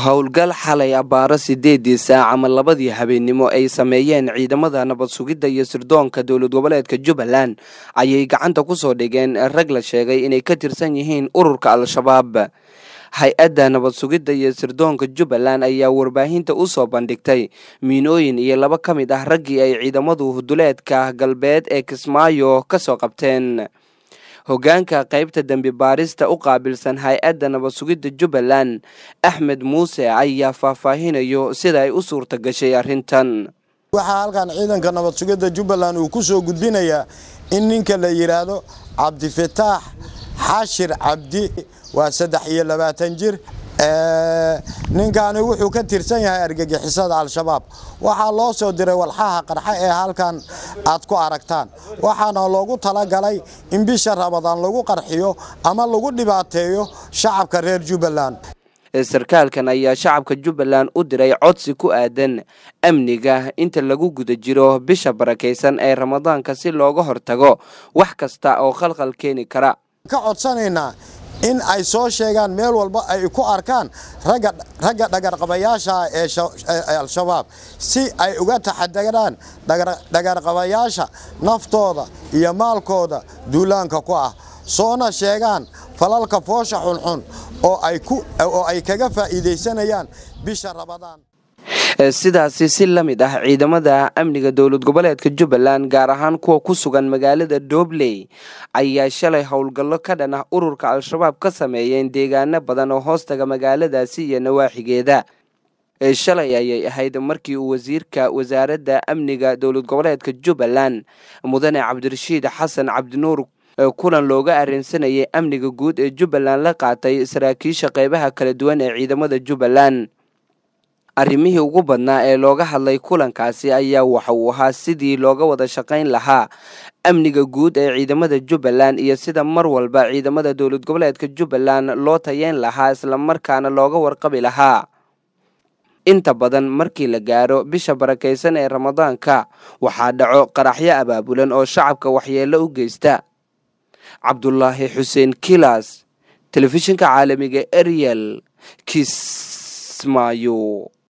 howlgal xalay abbaaro sideedii saac ama labadii habeennimo ay sameeyeen ciidamada nabad sugidda iyo sirdoonka dowlad goboleedka jubbaland ayay gacanta ku soo dhigeen rag la sheegay inay ka tirsan yihiin ururka al-shabaab hay-adda nabad sugidda iyo sirdoonka jubbaland ayaa warbaahinta u soo bandhigtay miinooyin iyo laba ka mid ah raggii ay ciidamadu huduleedka galbeed ee kismaayo ka soo qabteen hoggaanka qaybta dembi baarista u qaabilsan hay-adda nabad sugidda jubbaland axmed muuse ayaa faahfaahinayo sida ay u suurta gashay arrintan waxaa halkan ciidanka nabad sugidda jubbaland uu ku soo gudbinayaa in ninka la yidhaahdo cabdifataax xashir cabdi waa saddex iyo labaatan jir ninkaani wuxuu ka tirsan yahay argagixisada al-shabaab waxaa loo soo diray walxaha qarxa ee halkan aad ku aragtaan waxaana loogu talagalay in bisha rabadaan lagu qarxiyo ama lagu dhibaateeyo shacabka reer jubbaland sarkaalkan ayaa shacabka jubbaland u diray codsi ku aadan amniga inta lagu guda jiro bisha barakaysan ee ramadaanka si looga hortago wax kasta oo khalkhal keeni kara ka codsanaynaa in ay soo sheegaan meel walba ay ku arkaan ragga dhagarqabayaasha ee al-shabaab si ay uga taxadaraan dhagarqabayaasha naftooda iyo maalkooda duulaanka ku ah soona sheegaan falalka foosha xunxun oo ay kaga faa'iidaysanayaan bisha rabadaan sidaasi si la mid ah ciidamada amniga dowlad goboleedka jubbaland gaar ahaan kuwa ku sugan magaalada doobley ayaa shalay howlgallo ka dhan ah ururka al-shabaab ka sameeyeen deegaano badan oo hoostaga magaaladaasi iyo nawaaxigeeda shalay ayay ahayd markii uu wasiirka wasaaradda amniga dowlad goboleedka jubbaland mudane cabdirashiid xasan cabdinuur kulan looga arrinsanayay amniga guud ee jubbaland la qaatay saraakiisha qeybaha kala duwan ee ciidamada jubbaland arrimihii ugu badnaa ee looga hadlay kulankaasi ayaa waxa uu ahaa sidii looga wada shaqayn lahaa amniga guud ee ciidamada jubbaland iyo sida mar walba ciidamada dowlad goboleedka jubbaland loo tayeyn lahaa islamarkaana looga warqabi lahaa inta badan markii la gaaro bisha barakaysan ee ramadaanka waxaa dhaco qaraxyo abaabulan oo shacabka waxyeello u geysta cabdulaahi xuseen kilas telefishinka caalamiga ariel kismaayo